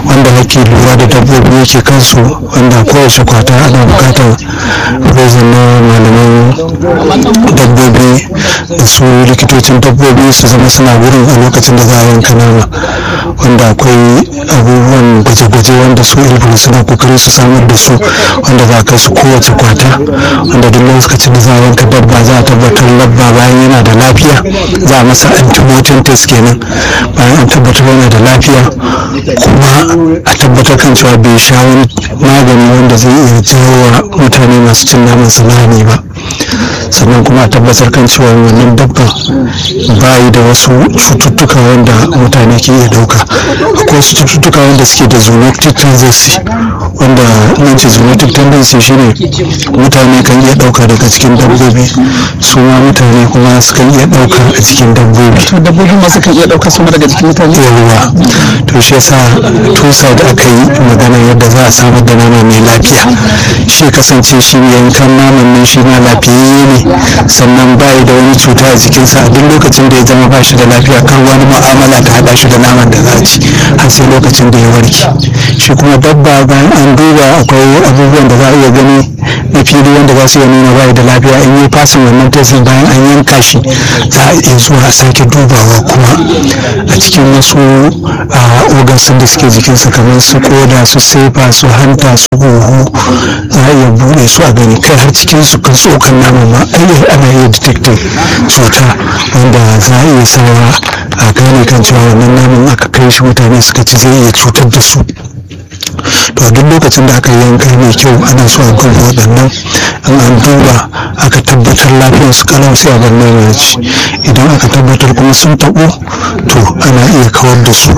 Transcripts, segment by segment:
wanda ake lura da dabbobi yake kansu wanda kowace kwata ana bukatar rezin na malaman dabbobi da su likitocin dabbobi su zama suna wurin a lokacin da za a yanka nama wanda akwai abubuwan gwaje-gwaje wanda su ilbulu suna kokari su samar da su wanda za a kai su kowace kwata wanda duk lokacin da za a yanka dabba za a tabbatar labba bayan yana da lafiya za a masa antibiotic test kenan bayan an tabbatar yana da lafiya kuma a tabbatar kan cewa bai sha wani magani wanda zai iya jawo wa mutane masu cin naman su lahani ba sannan kuma a tabbatar kan cewa wannan dabban bayi da wasu cututtuka wanda mutane ke iya dauka akwai wasu cututtuka wanda suke da zoonotic tendency wanda nan ce zoonotic tendency shine mutane kan iya dauka daga cikin dabbobi su ma mutane kuma su kan iya dauka a cikin dabbobi to dabbobi ma sukan iya ɗaukar su daga jikin mutane yawwa to shi yasa tusa da aka yi magana yadda za a samar da nama mai lafiya shi kasance shi yankan naman nan shi ma lafiyayye ne sannan bayi da wani cuta a jikinsa a duk lokacin da ya zama ba shi da lafiya kan wani mu'amala ta haɗa shi da naman da za a ci har sai lokacin da ya warke shi kuma dabba bayan an duba akwai abubuwan da za a iya gani na fili wanda za su iya nuna bayi da lafiya in yi fasin wannan testin bayan an yanka shi za a iya zuwa a sake dubawa kuma a cikin wasu organs da suke jikinsa kamar su koda su sefa su hanta su huhu za a iya buɗe su a gani kai har cikin su kan tsokan nama ma ai ana iya detecting cuta wanda za a iya sawa a gane kan cewa wannan naman aka kai shi mutane suka ci zai iya cutar da su to a duk lokacin da aka yanka mai kyau ana so a duba waɗannan in an duba aka tabbatar lafiyar su kalau sai a bar nama ya ci idan aka tabbatar kuma sun taɓo to ana iya kawar da su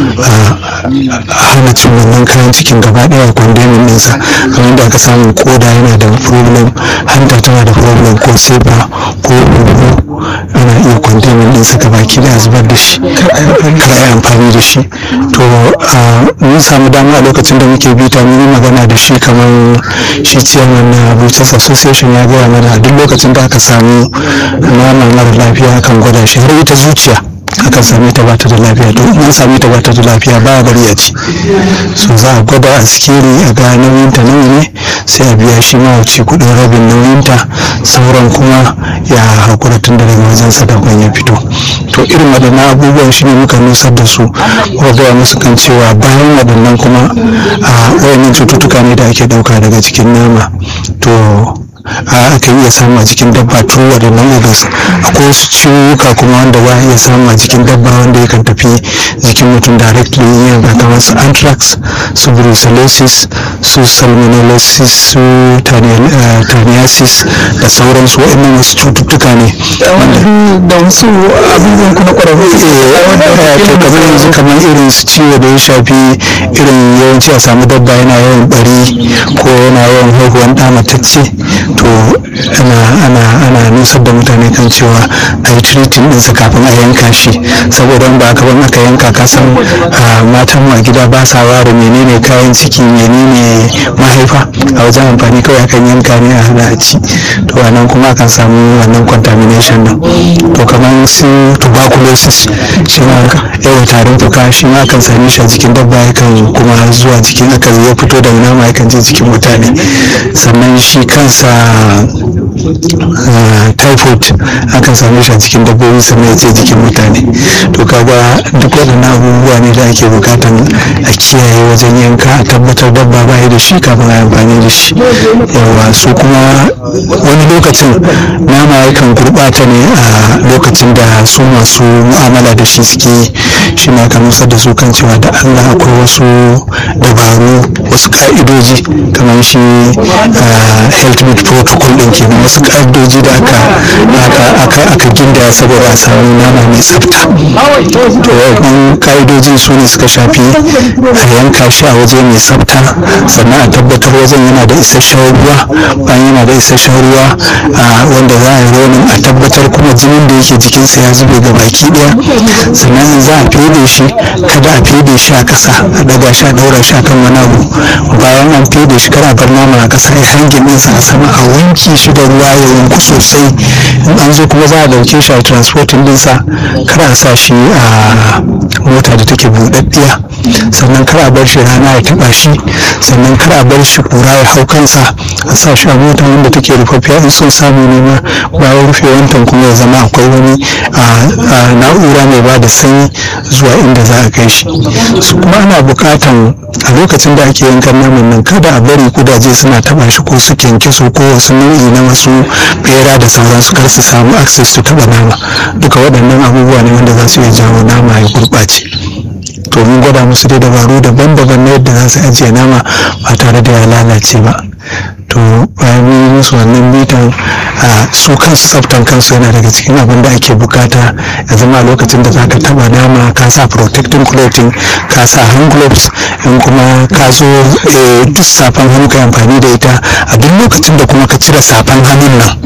a hana cin wannan kayan cikin gaba ɗaya kwandemin ɗinsa kamar da aka samu koda yana da problem hanta tana da problem ko sefa ko huhu ana iya kwandemin ɗinsa gaba ki da zubar da shi kar a yi amfani da shi to mun samu dama a lokacin da muke bita mun yi magana da shi kamar shi ciyaman na Butchers Association ya gaya mana a duk lokacin da aka samu nama mara lafiya kan gwada shi har ita zuciya akan same ta bata da lafiya to in an same ta bata da lafiya ba a bari a ci so za a gwada a sikiri a ga nauyin ta nawa ne sai a biya shi mawaci kudin rabin nauyin ta sauran kuma ya hakura tun da daga wajen sadakon ya fito to irin waɗannan abubuwan shi ne muka nusar da su ko gaya musu kan cewa bayan waɗannan kuma a wayannan cututtuka ne da ake ɗauka daga cikin nama to aka iya samu a jikin dabba tun waɗannan ogas akwai wasu ciwuka kuma wanda ba iya samu a jikin dabba wanda yakan tafi jikin mutum directly yin kamar su anthrax su brucellosis su salmonellosis su taniasis da sauransu waɗannan wasu cututtuka ne da wasu abubuwan kuma ƙwararru to kamar yanzu kamar irin su ciwo da ya shafi irin yawanci a samu dabba yana yawan bari ko yana yawan haihuwan ɗa matacce to ana ana ana nusar da mutane kan cewa a yi treating ɗinsa kafin a yanka shi saboda ba aka ban aka yanka ka san matan mu a gida ba sa ware menene kayan ciki menene mahaifa a wajen amfani kawai akan yanka ne a hana a ci to wannan kuma akan samu wannan contamination din to kamar su tuberculosis shi ma yawa tarin fuka shi ma akan same shi a jikin dabba yakan kuma zuwa jikin aka ya fito da nama yakan je jikin mutane sannan shi kansa typhoid akan same shi a cikin dabbobi sannan ya ce jikin mutane to kaga duk waɗannan abubuwa ne da ake bukatan a kiyaye wajen yanka a tabbatar dabba ba da shi kafin a amfani da shi yawa su kuma wani lokacin nama yakan gurɓata ne a lokacin da su masu mu'amala da shi suke shi ma kan nusar da su kan cewa da allah akwai wasu dabaru wasu ka'idoji kamar shi health meat protocol ɗin kenan wasu ka'idoji da aka aka aka ginda saboda a samu nama mai tsafta to wannan ka'idojin su ne suka shafi a yanka shi a waje mai tsafta sannan a tabbatar wajen yana da isasshen ruwa bayan yana da isasshen ruwa wanda za a yi ronin a tabbatar kuma jinin da yake jikinsa ya zube ga baki ɗaya sannan za a fede shi kada a fede shi a ƙasa a daga shi a daura shi akan wani abu bayan an fede shi kar a bar nama a ƙasa ya hangin ɗinsa a sama a wanke shi da ruwa ya wanku sosai in an zo kuma za a ɗauke shi a transportin ɗinsa kar a sa shi a mota da take buɗaɗɗiya sannan kar a bar shi rana ya taɓa shi sannan kar a bar shi ƙura ya hau kansa a sa shi a mota wanda take rufaffiya in son samu ne ma bayan rufe wantan kuma ya zama akwai wani na'ura mai ba da sanyi zuwa inda za a kai shi su kuma ana buƙatan a lokacin da ake yankan naman nan kada a bari kudaje suna taɓa shi ko su kyankyaso ko wasu nau'i na wasu bera da sauransu kar su samu access su taɓa nama duka waɗannan abubuwa ne wanda za su iya jawo nama ya gurɓace to mun gwada musu dai dabaru daban-daban na yadda za su ajiye nama ba tare da ya lalace ba to bayan mun yi musu wannan bitan su kansu tsaftan kansu yana daga cikin abin da ake bukata ya zama lokacin da zaka taba nama ka sa protecting clothing ka sa hand gloves in kuma ka zo duk safan hannu ka amfani da ita a duk lokacin da kuma ka cire safan hannun nan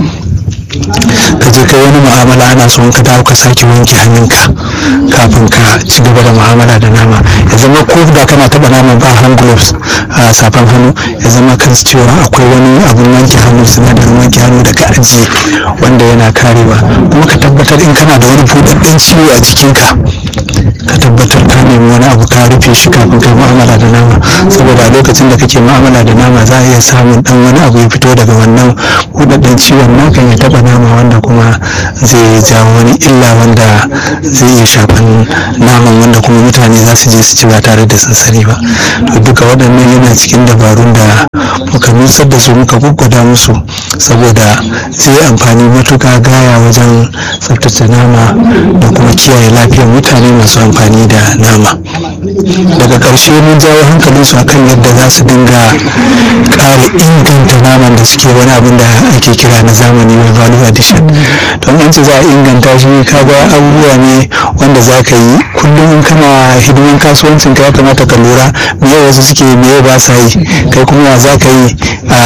ka je kai wani mu'amala ana so ka dawo ka sake wanke hannunka kafin ka ci gaba da mu'amala da nama ya zama ko da kana taba nama ba hand gloves a safan hannu ya zama kan cewa akwai wani abun wanke hannu sinadarin wanke hannu da ka ajiye wanda yana karewa kuma ka tabbatar in kana da wani buɗaɗɗen ciwo a jikinka ka tabbatar ka nemi wani abu ka rufe shi kafin kai mu'amala da nama saboda a lokacin da kake mu'amala da nama za a iya samun dan wani abu ya fito daga wannan buɗaɗɗen ciwon naka ya taɓa nama wanda kuma zai jawo wani illa wanda zai iya shafan naman wanda kuma mutane za su je su ci ba tare da sun sani ba to duka waɗannan yana cikin dabarun da muka nusar da su muka gwaggwada musu saboda zai yi amfani matuka gaya wajen tsaftace nama da kuma kiyaye lafiyar mutane masu amfani da nama daga ƙarshe mun jawo hankalinsu akan yadda za su dinga ƙara inganta naman da suke wani abin da ake kira na zamani mai value addition don an ce za a inganta shi kaga abubuwa ne wanda za ka yi kullum in kana hidimin kasuwancin ka ya kamata ka lura me wasu suke me ba sa yi kai kuma za ka yi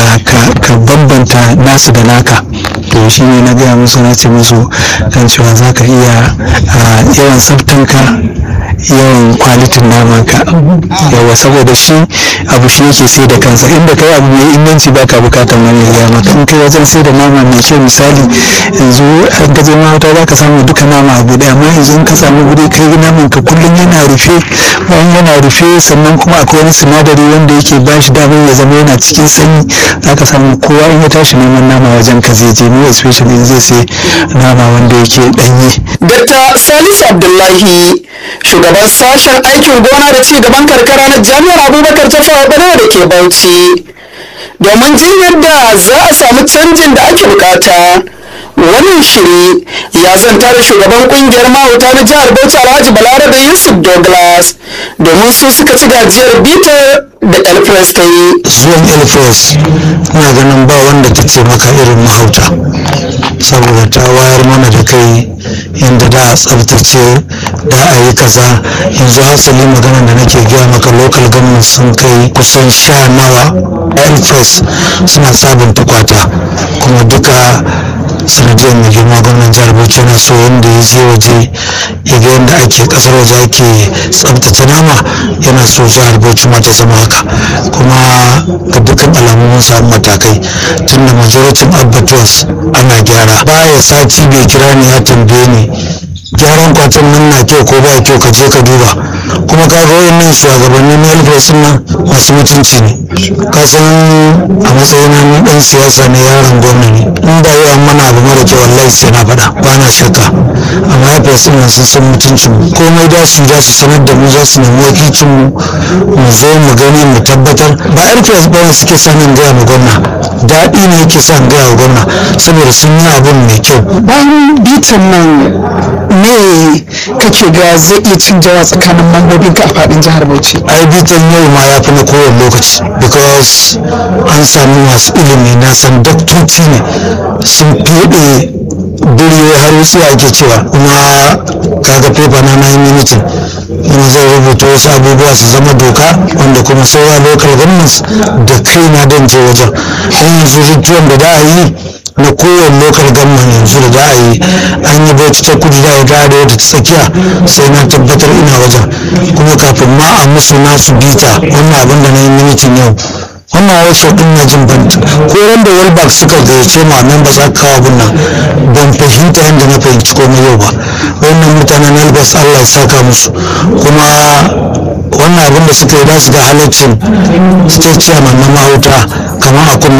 ka bambanta nasu da naka to shi ne na gaya musu na ce musu kan cewa za ka iya yawan tsaftanka yawan kwalitin namanka yawa saboda shi abu shi yake sai da kansa inda kai abu mai inganci ba ka bukatar wani ya maka in kai wajen sai da nama mai kyau misali yanzu an gaje mahauta za ka samu duka nama abu daya amma yanzu in ka samu guri kai naman ka kullum yana rufe bayan yana rufe sannan kuma akwai wani sinadari wanda yake ba shi damar ya zama yana cikin sanyi za ka samu kowa in ya tashi neman nama wajen ka zai je mu especially zai sai nama wanda yake danye. Dr. Salisu Abdullahi shugaban sashen aikin gona da ci gaban karkara na jami'ar abubakar ta fawa balewa da ke bauchi domin jin yadda za a samu canjin da ake bukata wannan shiri ya zanta da shugaban kungiyar mahauta na jihar bauchi alhaji balarabe yusuf douglas domin su suka ci gajiyar bitar da elpress ta yi zuwan elpress na ganin ba wanda ta ce maka irin mahauta saboda ta wayar mana da kai yadda da a tsabtace da a yi kaza yanzu hasali magana da nake gaya maka local government sun kai kusan sha nawa elpress suna sabunta kwata kuma duka sanadiyar mai girma gwamnan jihar bauchi yana so yadda ya je waje ya ga yadda ake kasar waje ake tsabtace nama yana so jihar bauchi ma ta zama haka kuma ga dukkan alamu mun samu matakai tunda majoritin abattoirs ana gyara baya sati bai kira ni ya tambaye ni gyaran kwatan nan na kyau ko ba kyau ka je ka duba kuma ka ga wayannan shugabannin na alfasun nan masu mutunci ne ka san a matsayina na dan siyasa ne yaron gwamna ne in ba yi mana abu mara kyau wallahi sai na faɗa ba na shakka amma alfasun nan sun san mutuncin mu komai da su da su sanar da mu za su nemi wakilcin mu mu zo mu gani mu tabbatar ba alfas ba suke sanin gaya ma gwamna daɗi ne yake son gaya wa gwamna saboda sun yi abun mai kyau bayan bitan nan me kake ga zai iya canjawa tsakanin mambobin ka a faɗin jihar bauchi ai bitan yau ma ya fi na kowane lokaci because an sami masu ilimi na san daktoci ne sun fiɗe biri har wasu ake cewa kuma kaga fefa na na yi minitin kuma zai rubuta wasu abubuwa su zama doka wanda kuma sauran local governments da kai na dan je wajen yanzu rituwan da da a yi na kowane lokal gamman yanzu da za a yi an yi bauchi ta kudu da ya da arewa da ta tsakiya sai na tabbatar ina wajen kuma kafin ma a musu nasu bita wannan abin da na yi minitin yau wannan wasu din na jin ban koran da walbak suka gayyace mu a nan ba za ka kawo abin nan ban fahimta yadda na fahimci komai yau ba wannan mutanen albas allah ya saka musu kuma wannan abin da suka yi za su ga halaccin state chairman na mahauta kamar a kunnen